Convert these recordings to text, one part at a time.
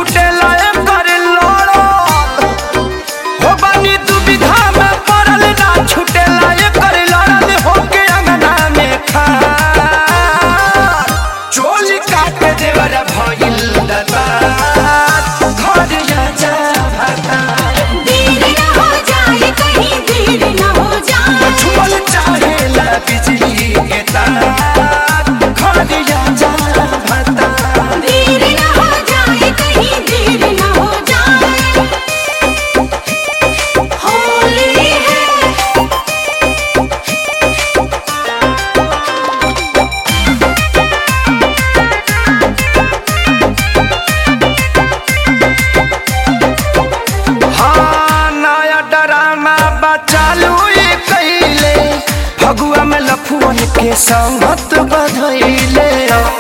छुटेला कर लड़त हो बानी दुविधा में पड़ल ना छुटेला कर लड़ल होके अंगना में खा चोली काट देवर भइल दता घर जा भाता देर न हो जाए कहीं देर न हो जाए छुअल चाहेला बिजली के तार घर जा भाता देर न हो जाए कहीं देर न हो जाए होली है हाँ नया ड्रामा बचालू ये कैले फगुआ में लफुअन के संगत बधैले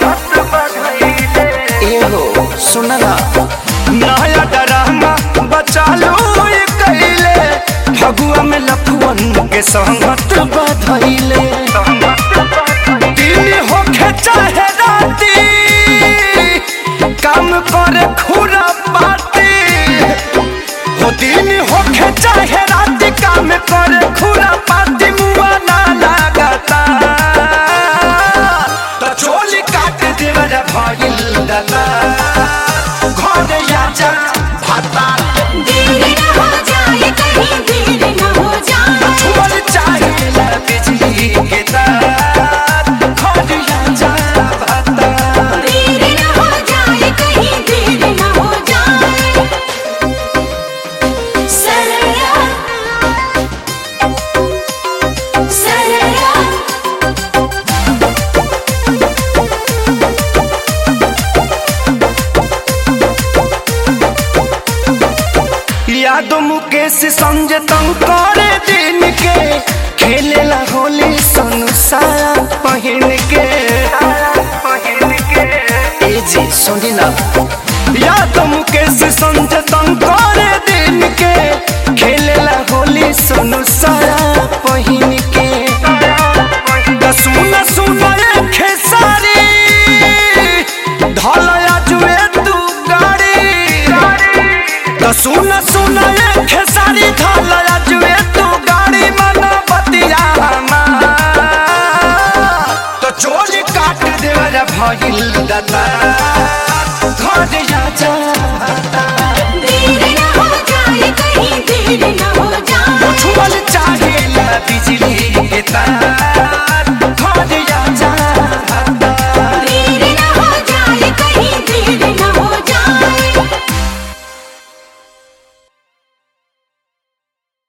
एहो सुनला नया ड्रामा बचालू ये कैले फगुआ में लफुअन के संगत बधैले दिन होखे चाहे राती काम करे खुरा पाती हो दिन होखे चाहे रात काम करे खुरा पाती मुआ ना लागता तो चोली काट देवर भइल दता घर आजा भाता देर न हो जाए कहीं देर न हो जाए छुअल चाहे ला बिजली के तार घर आजा भाता देर न हो जाए कहीं देर न हो जाए सरया सरया यादो मुकेश संजय तंग करे दिन के खेलेला होली संसार पहिन के ए जी सुनी ना यादो मुकेश संजय तंग करे दिन के खेलेला होली संसार पहिन के द सुन सुन ए खेसारी ढलया जुए तू गाड़ी तो सुन सुन ये खेसारी ढाल जुए तू गाड़ी मन बतिया तो चोली काट देवर भइल दता